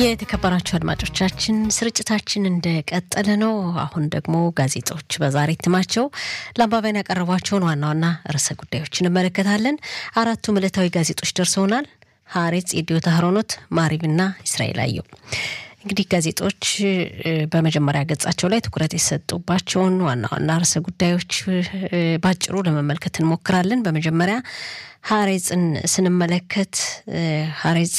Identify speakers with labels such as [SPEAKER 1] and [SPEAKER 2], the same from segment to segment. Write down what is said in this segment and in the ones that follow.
[SPEAKER 1] የተከበራችሁ አድማጮቻችን ስርጭታችን እንደቀጠለ ነው። አሁን ደግሞ ጋዜጦች በዛሬ እትማቸው ለአንባቢያን ያቀረቧቸውን ዋና ዋና ርዕሰ ጉዳዮች እንመለከታለን። አራቱም ዕለታዊ ጋዜጦች ደርሰውናል። ሀሬጽ፣ የዲዮታ ሀሮኖት፣ ማሪብና እስራኤል አየው። እንግዲህ ጋዜጦች በመጀመሪያ ገጻቸው ላይ ትኩረት የሰጡባቸውን ዋና ዋና ርዕሰ ጉዳዮች ባጭሩ ለመመልከት እንሞክራለን። በመጀመሪያ ሀሬጽን ስንመለከት ሀሬጽ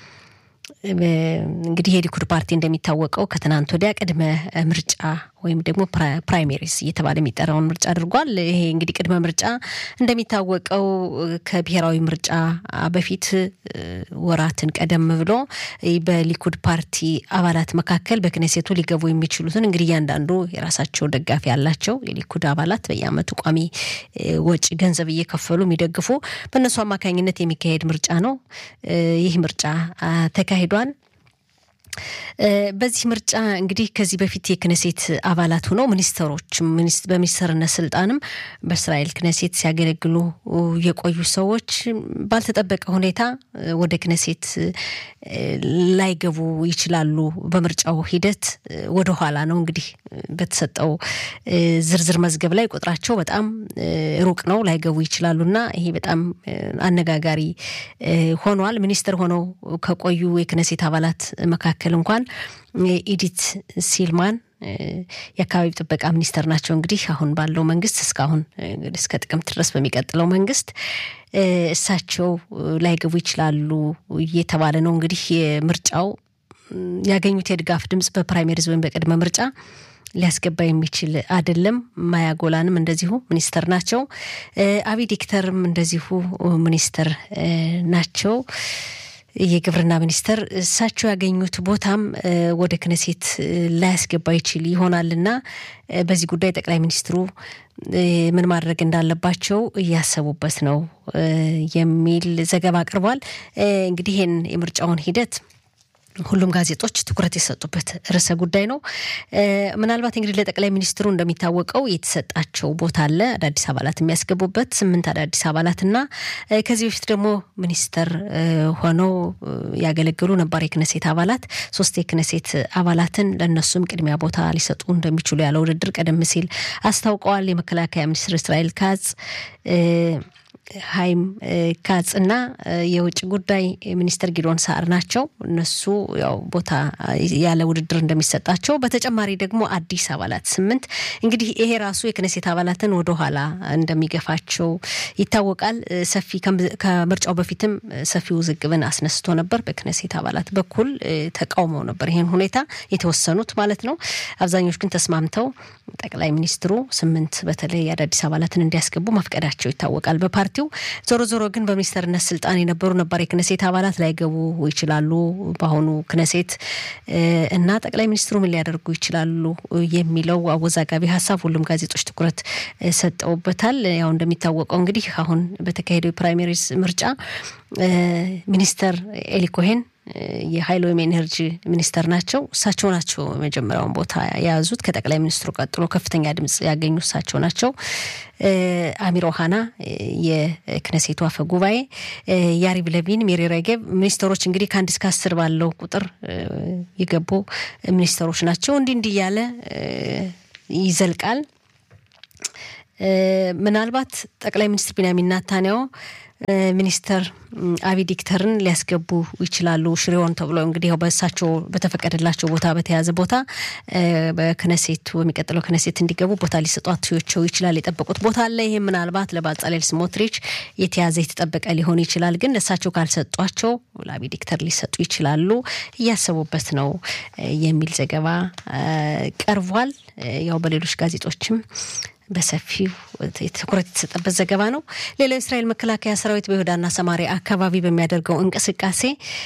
[SPEAKER 1] እንግዲህ የሊኩድ ፓርቲ እንደሚታወቀው ከትናንት ወዲያ ቅድመ ምርጫ ወይም ደግሞ ፕራይሜሪስ እየተባለ የሚጠራውን ምርጫ አድርጓል። ይሄ እንግዲህ ቅድመ ምርጫ እንደሚታወቀው ከብሔራዊ ምርጫ በፊት ወራትን ቀደም ብሎ በሊኩድ ፓርቲ አባላት መካከል በክነሴቱ ሊገቡ የሚችሉትን እንግዲህ እያንዳንዱ የራሳቸው ደጋፊ ያላቸው የሊኩድ አባላት በየዓመቱ ቋሚ ወጪ ገንዘብ እየከፈሉ የሚደግፉ በእነሱ አማካኝነት የሚካሄድ ምርጫ ነው። ይህ ምርጫ ተካሂዷል። በዚህ ምርጫ እንግዲህ ከዚህ በፊት የክነሴት አባላት ሆነው ሚኒስተሮች በሚኒስተርነት ስልጣንም በእስራኤል ክነሴት ሲያገለግሉ የቆዩ ሰዎች ባልተጠበቀ ሁኔታ ወደ ክነሴት ላይገቡ ይችላሉ። በምርጫው ሂደት ወደኋላ ነው እንግዲህ በተሰጠው ዝርዝር መዝገብ ላይ ቁጥራቸው በጣም ሩቅ ነው፣ ላይገቡ ይችላሉ እና ይሄ በጣም አነጋጋሪ ሆኗል። ሚኒስተር ሆነው ከቆዩ የክነሴት አባላት መካከል እንኳን ኢዲት ሲልማን የአካባቢ ጥበቃ ሚኒስተር ናቸው። እንግዲህ አሁን ባለው መንግስት እስካሁን እስከ ጥቅምት ድረስ በሚቀጥለው መንግስት እሳቸው ላይገቡ ይችላሉ እየተባለ ነው። እንግዲህ የምርጫው ያገኙት የድጋፍ ድምፅ በፕራይሜሪዝ ወይም በቅድመ ምርጫ ሊያስገባ የሚችል አይደለም። ማያጎላንም እንደዚሁ ሚኒስተር ናቸው። አቢ ዲክተርም እንደዚሁ ሚኒስተር ናቸው። የግብርና ሚኒስተር እሳቸው ያገኙት ቦታም ወደ ክነሴት ላያስገባ ይችል ይሆናልና በዚህ ጉዳይ ጠቅላይ ሚኒስትሩ ምን ማድረግ እንዳለባቸው እያሰቡበት ነው የሚል ዘገባ አቅርቧል። እንግዲህ ይህን የምርጫውን ሂደት ሁሉም ጋዜጦች ትኩረት የሰጡበት ርዕሰ ጉዳይ ነው። ምናልባት እንግዲህ ለጠቅላይ ሚኒስትሩ እንደሚታወቀው የተሰጣቸው ቦታ አለ፣ አዳዲስ አባላት የሚያስገቡበት ስምንት አዳዲስ አባላትና ከዚህ በፊት ደግሞ ሚኒስተር ሆነው ያገለገሉ ነባር የክነሴት አባላት ሶስት የክነሴት አባላትን ለእነሱም ቅድሚያ ቦታ ሊሰጡ እንደሚችሉ ያለ ውድድር ቀደም ሲል አስታውቀዋል። የመከላከያ ሚኒስትር እስራኤል ካጽ ሀይም ካጽ እና የውጭ ጉዳይ ሚኒስትር ጊዶን ሳር ናቸው። እነሱ ያው ቦታ ያለ ውድድር እንደሚሰጣቸው፣ በተጨማሪ ደግሞ አዲስ አባላት ስምንት እንግዲህ ይሄ ራሱ የክነሴት አባላትን ወደኋላ እንደሚገፋቸው ይታወቃል። ሰፊ ከምርጫው በፊትም ሰፊ ውዝግብን አስነስቶ ነበር። በክነሴት አባላት በኩል ተቃውመው ነበር ይህን ሁኔታ የተወሰኑት ማለት ነው። አብዛኞቹ ግን ተስማምተው ጠቅላይ ሚኒስትሩ ስምንት በተለይ አዳዲስ አባላትን እንዲያስገቡ መፍቀዳቸው ይታወቃል በፓርቲው ዞሮ ዞሮ ግን በሚኒስተርነት ስልጣን የነበሩ ነባር የክነሴት አባላት ላይገቡ ይችላሉ በአሁኑ ክነሴት እና ጠቅላይ ሚኒስትሩ ምን ሊያደርጉ ይችላሉ የሚለው አወዛጋቢ ሀሳብ ሁሉም ጋዜጦች ትኩረት ሰጠውበታል። ያው እንደሚታወቀው እንግዲህ አሁን በተካሄደው የፕራይሜሪስ ምርጫ ሚኒስተር ኤሊ ኮሄን የሀይል ወይም ኤነርጂ ሚኒስተር ናቸው። እሳቸው ናቸው የመጀመሪያውን ቦታ የያዙት። ከጠቅላይ ሚኒስትሩ ቀጥሎ ከፍተኛ ድምጽ ያገኙ እሳቸው ናቸው። አሚር ኦሃና የክነሴቱ አፈ ጉባኤ፣ ያሪቭ ለቪን፣ ሚሪ ሬጌቭ ሚኒስተሮች እንግዲህ ከአንድ እስከ አስር ባለው ቁጥር የገቡ ሚኒስተሮች ናቸው። እንዲህ እንዲህ እያለ ይዘልቃል። ምናልባት ጠቅላይ ሚኒስትር ቢንያሚን ናታንያሁ ሚኒስተር አቢ ዲክተርን ሊያስገቡ ይችላሉ። ሽሬውን ተብሎ እንግዲህ ያው በእሳቸው በተፈቀደላቸው ቦታ በተያዘ ቦታ በክነሴቱ በሚቀጥለው ክነሴት እንዲገቡ ቦታ ሊሰጧቸው ይችላል። የጠበቁት ቦታ አለ። ይህም ምናልባት ለባጻሌል ስሞትሪች የተያዘ የተጠበቀ ሊሆን ይችላል። ግን ለእሳቸው ካልሰጧቸው ለአቢ ዲክተር ሊሰጡ ይችላሉ። እያሰቡበት ነው የሚል ዘገባ ቀርቧል። ያው በሌሎች ጋዜጦችም በሰፊው ትኩረት የተሰጠበት ዘገባ ነው። ሌላው የእስራኤል መከላከያ ሰራዊት በይሁዳና ሰማሪያ አካባቢ በሚያደርገው እንቅስቃሴ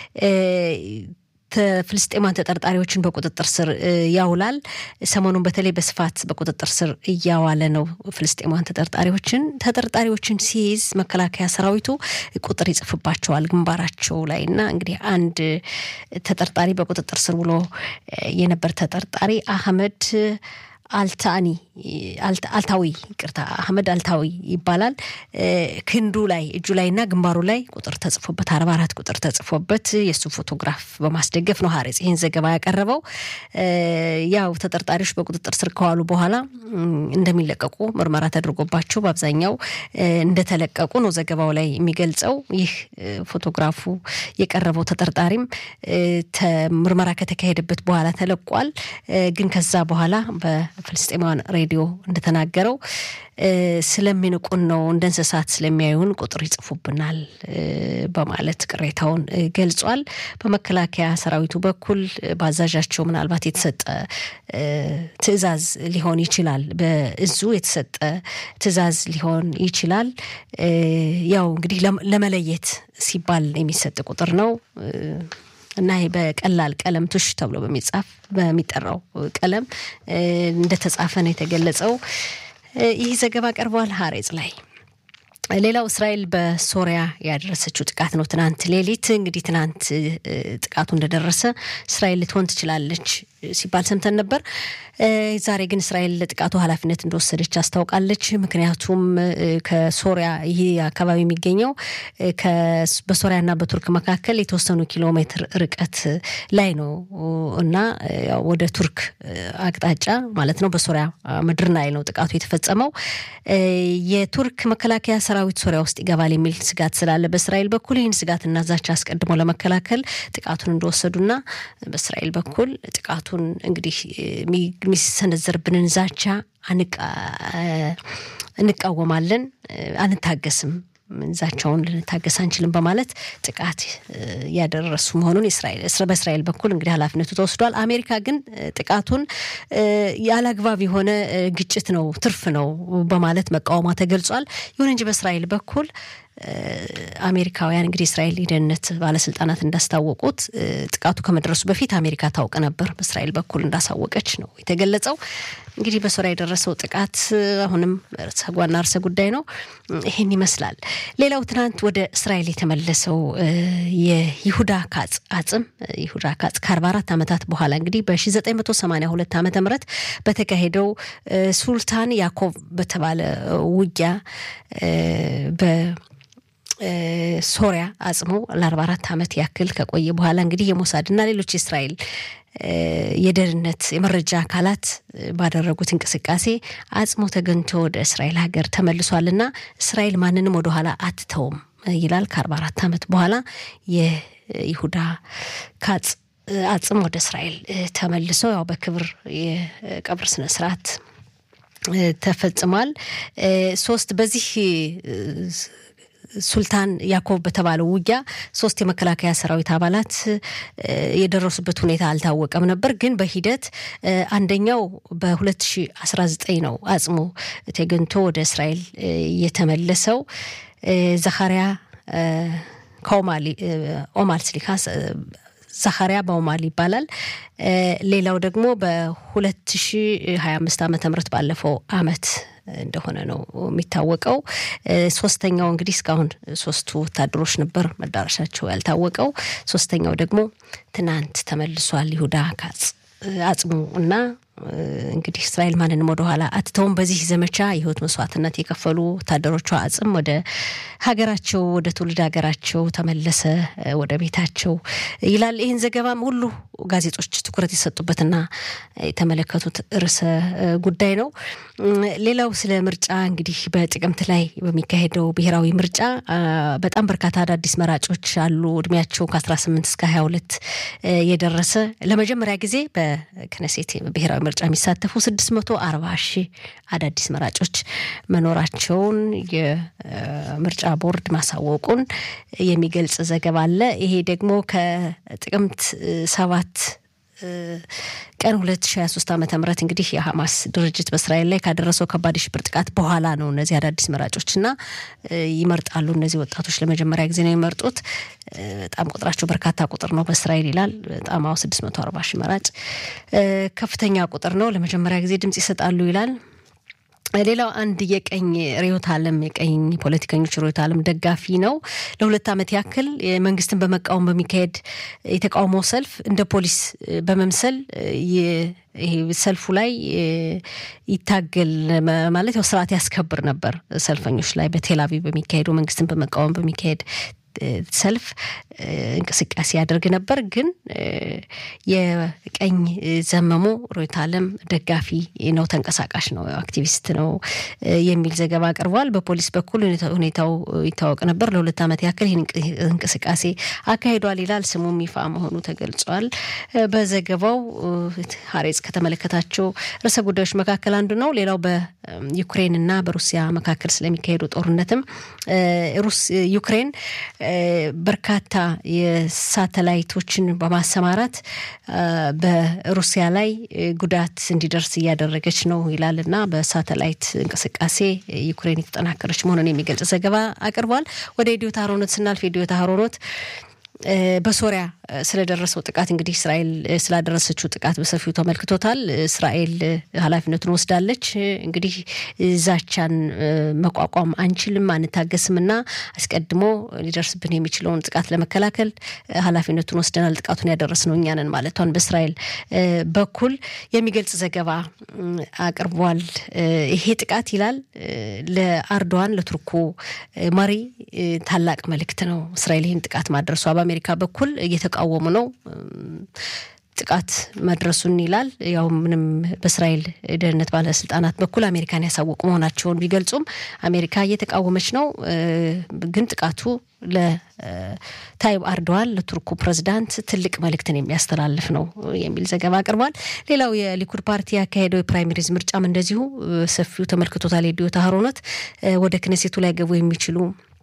[SPEAKER 1] ፍልስጤማን ተጠርጣሪዎችን በቁጥጥር ስር ያውላል። ሰሞኑን በተለይ በስፋት በቁጥጥር ስር እያዋለ ነው ፍልስጤማን ተጠርጣሪዎችን። ተጠርጣሪዎችን ሲይዝ መከላከያ ሰራዊቱ ቁጥር ይጽፍባቸዋል ግንባራቸው ላይ እና እንግዲህ አንድ ተጠርጣሪ በቁጥጥር ስር ውሎ የነበር ተጠርጣሪ አህመድ አልታኒ አልታዊ ቅርታ አህመድ አልታዊ ይባላል። ክንዱ ላይ እጁ ላይ እና ግንባሩ ላይ ቁጥር ተጽፎበት አርባ አራት ቁጥር ተጽፎበት የእሱ ፎቶግራፍ በማስደገፍ ነው ሀሬጽ ይህን ዘገባ ያቀረበው። ያው ተጠርጣሪዎች በቁጥጥር ስር ከዋሉ በኋላ እንደሚለቀቁ ምርመራ ተደርጎባቸው በአብዛኛው እንደተለቀቁ ነው ዘገባው ላይ የሚገልጸው። ይህ ፎቶግራፉ የቀረበው ተጠርጣሪም ምርመራ ከተካሄደበት በኋላ ተለቋል። ግን ከዛ በኋላ በፍልስጤማውያን ሬዲዮ እንደተናገረው ስለሚንቁን ነው እንደ እንስሳት ስለሚያዩን ቁጥር ይጽፉብናል በማለት ቅሬታውን ገልጿል። በመከላከያ ሰራዊቱ በኩል በአዛዣቸው ምናልባት የተሰጠ ትዕዛዝ ሊሆን ይችላል። በእዙ የተሰጠ ትዕዛዝ ሊሆን ይችላል። ያው እንግዲህ ለመለየት ሲባል የሚሰጥ ቁጥር ነው እና ይሄ በቀላል ቀለም ቱሽ ተብሎ በሚጻፍ በሚጠራው ቀለም እንደተጻፈ ነው የተገለጸው። ይህ ዘገባ ቀርቧል ሀሬጽ ላይ። ሌላው እስራኤል በሶሪያ ያደረሰችው ጥቃት ነው። ትናንት ሌሊት እንግዲህ ትናንት ጥቃቱ እንደደረሰ እስራኤል ልትሆን ትችላለች ሲባል ሰምተን ነበር። ዛሬ ግን እስራኤል ለጥቃቱ ኃላፊነት እንደወሰደች አስታውቃለች። ምክንያቱም ከሶሪያ ይህ አካባቢ የሚገኘው በሶሪያና በቱርክ መካከል የተወሰኑ ኪሎ ሜትር ርቀት ላይ ነው እና ወደ ቱርክ አቅጣጫ ማለት ነው በሶሪያ ምድር ላይ ነው ጥቃቱ የተፈጸመው። የቱርክ መከላከያ ሰራዊት ሶሪያ ውስጥ ይገባል የሚል ስጋት ስላለ በእስራኤል በኩል ይህን ስጋትና ዛቻ አስቀድሞ ለመከላከል ጥቃቱን እንደወሰዱና በእስራኤል በኩል ጥቃቱን እንግዲህ የሚሰነዘርብንን ዛቻ እንቃወማለን፣ አንታገስም ዛቻውን ልንታገስ አንችልም በማለት ጥቃት ያደረሱ መሆኑን በእስራኤል በኩል እንግዲህ ኃላፊነቱ ተወስዷል። አሜሪካ ግን ጥቃቱን ያለአግባብ የሆነ ግጭት ነው፣ ትርፍ ነው በማለት መቃወሟ ተገልጿል። ይሁን እንጂ በእስራኤል በኩል አሜሪካውያን እንግዲህ እስራኤል የደህንነት ባለስልጣናት እንዳስታወቁት ጥቃቱ ከመድረሱ በፊት አሜሪካ ታውቅ ነበር፣ በእስራኤል በኩል እንዳሳወቀች ነው የተገለጸው። እንግዲህ በሶሪያ የደረሰው ጥቃት አሁንም ዋና ርዕሰ ጉዳይ ነው። ይህን ይመስላል። ሌላው ትናንት ወደ እስራኤል የተመለሰው የይሁዳ ካጽ አጽም ይሁዳ ካጽ ከአርባ አራት ዓመታት በኋላ እንግዲህ በ1982 ዓመተ ምህረት በተካሄደው ሱልጣን ያዕቆብ በተባለ ውጊያ በ ሶሪያ አጽሞ ለአርባ አራት ዓመት ያክል ከቆየ በኋላ እንግዲህ የሞሳድና ሌሎች የእስራኤል የደህንነት የመረጃ አካላት ባደረጉት እንቅስቃሴ አጽሞ ተገኝቶ ወደ እስራኤል ሀገር ተመልሷልና እስራኤል ማንንም ወደኋላ አትተውም ይላል። ከአርባ አራት ዓመት በኋላ የይሁዳ ካጽ አጽም ወደ እስራኤል ተመልሶ ያው በክብር የቀብር ስነስርዓት ተፈጽሟል። ሶስት በዚህ ሱልጣን ያዕቆብ በተባለው ውጊያ ሶስት የመከላከያ ሰራዊት አባላት የደረሱበት ሁኔታ አልታወቀም ነበር። ግን በሂደት አንደኛው በ2019 ነው አጽሙ ተገኝቶ ወደ እስራኤል የተመለሰው ዘካሪያ ከኦማሊ ኦማል ስሊካ ዘካሪያ በኦማል ይባላል። ሌላው ደግሞ በ2025 ዓመተ ምህረት ባለፈው አመት እንደሆነ ነው የሚታወቀው። ሶስተኛው እንግዲህ እስካሁን ሶስቱ ወታደሮች ነበር መዳረሻቸው ያልታወቀው። ሶስተኛው ደግሞ ትናንት ተመልሷል ይሁዳ ካጽ አጽሙ እና እንግዲህ እስራኤል ማንንም ወደኋላ አትተውም። በዚህ ዘመቻ የህይወት መስዋዕትነት የከፈሉ ወታደሮቿ አጽም ወደ ሀገራቸው ወደ ትውልድ ሀገራቸው ተመለሰ ወደ ቤታቸው ይላል። ይህን ዘገባም ሁሉ ጋዜጦች ትኩረት የሰጡበትና የተመለከቱት ርዕሰ ጉዳይ ነው። ሌላው ስለ ምርጫ እንግዲህ በጥቅምት ላይ በሚካሄደው ብሔራዊ ምርጫ በጣም በርካታ አዳዲስ መራጮች አሉ። እድሜያቸው ከ18 እስከ 22 የደረሰ ለመጀመሪያ ጊዜ በክነሴት ብሔራዊ ምርጫ የሚሳተፉ 640 ሺህ አዳዲስ መራጮች መኖራቸውን የምርጫ ቦርድ ማሳወቁን የሚገልጽ ዘገባ አለ። ይሄ ደግሞ ከጥቅምት ሰባት ቀን 2023 ዓመተ ምህረት እንግዲህ የሐማስ ድርጅት በእስራኤል ላይ ካደረሰው ከባድ የሽብር ጥቃት በኋላ ነው እነዚህ አዳዲስ መራጮች እና ይመርጣሉ። እነዚህ ወጣቶች ለመጀመሪያ ጊዜ ነው የሚመርጡት። በጣም ቁጥራቸው በርካታ ቁጥር ነው በእስራኤል ይላል። በጣም አሁ 640 ሺህ መራጭ ከፍተኛ ቁጥር ነው። ለመጀመሪያ ጊዜ ድምጽ ይሰጣሉ ይላል። ሌላው አንድ የቀኝ ርዕዮተ ዓለም የቀኝ ፖለቲከኞች ርዕዮተ ዓለም ደጋፊ ነው። ለሁለት ዓመት ያክል መንግስትን በመቃወም በሚካሄድ የተቃውሞ ሰልፍ እንደ ፖሊስ በመምሰል ይሄ ሰልፉ ላይ ይታገል ማለት ያው ስርዓት ያስከብር ነበር። ሰልፈኞች ላይ በቴል አቪቭ በሚካሄደው መንግስትን በመቃወም በሚካሄድ ሰልፍ እንቅስቃሴ ያደርግ ነበር። ግን የቀኝ ዘመሙ ርዕዮተ ዓለም ደጋፊ ነው፣ ተንቀሳቃሽ ነው፣ አክቲቪስት ነው የሚል ዘገባ አቅርቧል። በፖሊስ በኩል ሁኔታው ይታወቅ ነበር። ለሁለት ዓመት ያክል ይህን እንቅስቃሴ አካሂዷል ይላል። ስሙም ይፋ መሆኑ ተገልጿል። በዘገባው ሀሬጽ ከተመለከታቸው ርዕሰ ጉዳዮች መካከል አንዱ ነው። ሌላው በዩክሬንና በሩሲያ መካከል ስለሚካሄዱ ጦርነትም ዩክሬን በርካታ የሳተላይቶችን በማሰማራት በሩሲያ ላይ ጉዳት እንዲደርስ እያደረገች ነው ይላል እና በሳተላይት እንቅስቃሴ ዩክሬን የተጠናከረች መሆኑን የሚገልጽ ዘገባ አቅርቧል። ወደ ኢዲዮት አህሮኖት ስናልፍ ኢዲዮት አህሮኖት በሶሪያ ስለደረሰው ጥቃት እንግዲህ እስራኤል ስላደረሰችው ጥቃት በሰፊው ተመልክቶታል። እስራኤል ኃላፊነቱን ወስዳለች። እንግዲህ ዛቻን መቋቋም አንችልም፣ አንታገስም እና አስቀድሞ ሊደርስብን የሚችለውን ጥቃት ለመከላከል ኃላፊነቱን ወስደናል፣ ጥቃቱን ያደረስነው እኛ ነን ማለቷን በእስራኤል በኩል የሚገልጽ ዘገባ አቅርቧል። ይሄ ጥቃት ይላል ለአርዶዋን ለቱርኩ መሪ ታላቅ መልእክት ነው። እስራኤል ይህን ጥቃት ማድረሷ በአሜሪካ በኩል እየተቃወሙ ነው ጥቃት መድረሱን ይላል። ያው ምንም በእስራኤል ደህንነት ባለስልጣናት በኩል አሜሪካን ያሳወቁ መሆናቸውን ቢገልጹም አሜሪካ እየተቃወመች ነው። ግን ጥቃቱ ለታይብ አርዶዋን ለቱርኩ ፕሬዚዳንት ትልቅ መልእክትን የሚያስተላልፍ ነው የሚል ዘገባ አቅርቧል። ሌላው የሊኩድ ፓርቲ ያካሄደው የፕራይመሪዝ ምርጫም እንደዚሁ ሰፊው ተመልክቶታል። የዲዮት አህሮኖት ወደ ክነሴቱ ላይ ገቡ የሚችሉ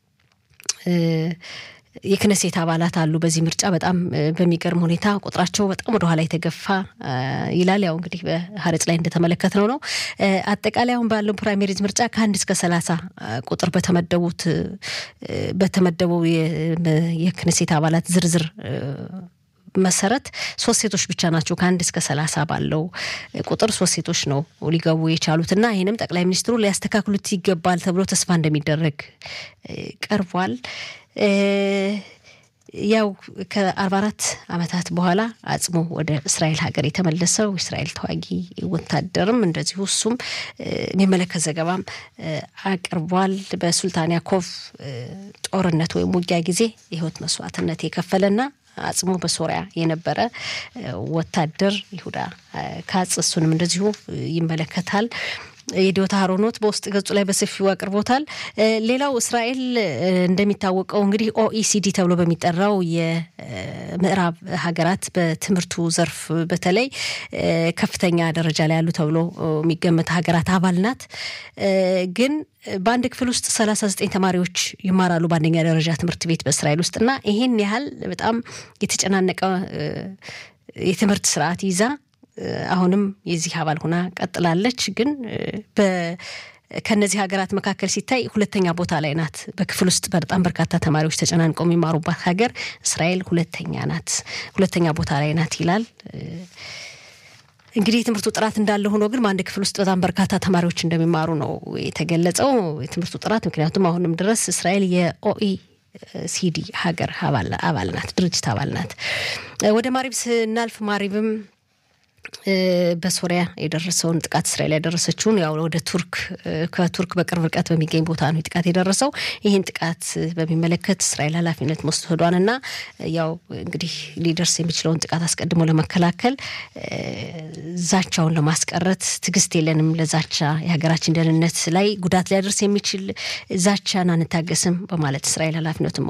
[SPEAKER 1] የክነሴት አባላት አሉ። በዚህ ምርጫ በጣም በሚገርም ሁኔታ ቁጥራቸው በጣም ወደኋላ የተገፋ ይላል። ያው እንግዲህ በሀረጽ ላይ እንደተመለከትነው ነው። አጠቃላይ አሁን ባለው ፕራይሜሪዝ ምርጫ ከአንድ እስከ ሰላሳ ቁጥር በተመደቡት በተመደበው የክነሴት አባላት ዝርዝር መሰረት ሶስት ሴቶች ብቻ ናቸው ከአንድ እስከ ሰላሳ ባለው ቁጥር ሶስት ሴቶች ነው ሊገቡ የቻሉት እና ይህንም ጠቅላይ ሚኒስትሩ ሊያስተካክሉት ይገባል ተብሎ ተስፋ እንደሚደረግ ቀርቧል። ያው ከአርባ አራት ዓመታት በኋላ አጽሞ ወደ እስራኤል ሀገር የተመለሰው እስራኤል ተዋጊ ወታደርም እንደዚሁ እሱም የሚመለከት ዘገባም አቅርቧል። በሱልጣን ያኮቭ ጦርነት ወይም ውጊያ ጊዜ የህይወት መስዋዕትነት የከፈለና አጽሙ በሶሪያ የነበረ ወታደር ይሁዳ ካጽ እሱንም እንደዚሁ ይመለከታል። የዲዮታ ሀሮኖት በውስጥ ገጹ ላይ በሰፊው አቅርቦታል። ሌላው እስራኤል እንደሚታወቀው እንግዲህ ኦኢሲዲ ተብሎ በሚጠራው የምዕራብ ሀገራት በትምህርቱ ዘርፍ በተለይ ከፍተኛ ደረጃ ላይ ያሉ ተብሎ የሚገመት ሀገራት አባል ናት። ግን በአንድ ክፍል ውስጥ ሰላሳ ዘጠኝ ተማሪዎች ይማራሉ በአንደኛ ደረጃ ትምህርት ቤት በእስራኤል ውስጥ እና ይሄን ያህል በጣም የተጨናነቀ የትምህርት ስርዓት ይዛ አሁንም የዚህ አባል ሆና ቀጥላለች። ግን ከነዚህ ሀገራት መካከል ሲታይ ሁለተኛ ቦታ ላይ ናት። በክፍል ውስጥ በጣም በርካታ ተማሪዎች ተጨናንቀው የሚማሩባት ሀገር እስራኤል ሁለተኛ ናት፣ ሁለተኛ ቦታ ላይ ናት ይላል። እንግዲህ የትምህርቱ ጥራት እንዳለ ሆኖ ግን በአንድ ክፍል ውስጥ በጣም በርካታ ተማሪዎች እንደሚማሩ ነው የተገለጸው። የትምህርቱ ጥራት ምክንያቱም አሁንም ድረስ እስራኤል የኦኢ ሲዲ ሀገር አባል ናት፣ ድርጅት አባል ናት። ወደ ማሪብ ስናልፍ ማሪብም በሶሪያ የደረሰውን ጥቃት እስራኤል ያደረሰችውን ያው ወደ ቱርክ ከቱርክ በቅርብ ርቀት በሚገኝ ቦታ ነው ጥቃት የደረሰው። ይህን ጥቃት በሚመለከት እስራኤል ኃላፊነት መውሰዷንና ያው እንግዲህ ሊደርስ የሚችለውን ጥቃት አስቀድሞ ለመከላከል ዛቻውን ለማስቀረት ትዕግስት የለንም፣ ለዛቻ የሀገራችን ደህንነት ላይ ጉዳት ሊያደርስ የሚችል ዛቻን አንታገስም በማለት እስራኤል ኃላፊነቱን